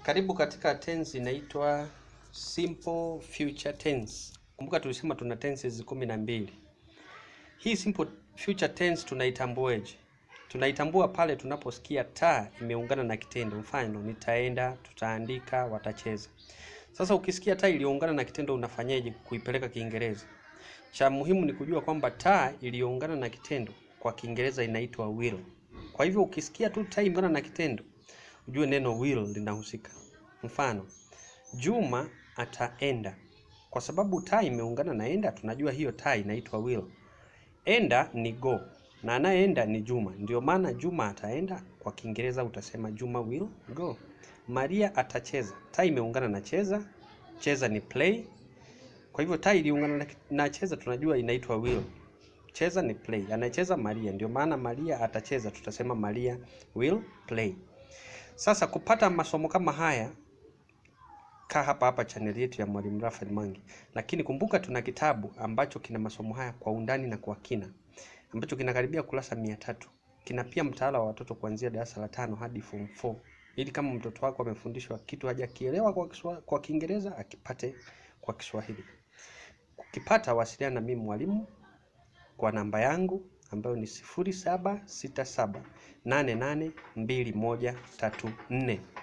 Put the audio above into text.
Karibu katika tense inaitwa simple future tense. Kumbuka tulisema tuna tenses kumi na mbili. Hii simple future tense tunaitambuaje? Tunaitambua pale tunaposikia ta imeungana na kitendo. Mfano, nitaenda, tutaandika, watacheza. Sasa ukisikia ta iliyoungana na kitendo unafanyaje kuipeleka Kiingereza? Cha muhimu ni kujua kwamba ta iliyoungana na kitendo kwa Kiingereza inaitwa will. Kwa hivyo ukisikia tu ta imeungana na kitendo ujue neno will linahusika. Mfano, Juma ataenda. Kwa sababu ta imeungana na enda, tunajua hiyo ta inaitwa will. Enda ni go na anayeenda ni Juma, ndio maana Juma ataenda. Kwa Kiingereza utasema Juma will go. Maria atacheza. Ta imeungana na cheza, cheza ni play. Kwa hivyo ta iliungana na, na cheza, tunajua inaitwa will. Cheza ni play, anacheza Maria, ndio maana Maria atacheza, tutasema Maria will play. Sasa kupata masomo kama haya, kaa hapa hapa chaneli yetu ya Mwalimu Raphael Mangi. Lakini kumbuka tuna kitabu ambacho kina masomo haya kwa undani na kwa kina, ambacho kinakaribia kurasa mia tatu. Kina pia mtaala wa watoto kuanzia darasa la tano hadi form 4, ili kama mtoto wako amefundishwa kitu hajakielewa kwa Kiswa, kwa Kiingereza akipate kwa Kiswahili. Ukipata wasiliana na mimi mwalimu kwa namba yangu ambayo ni sifuri saba sita saba nane nane mbili moja tatu nne.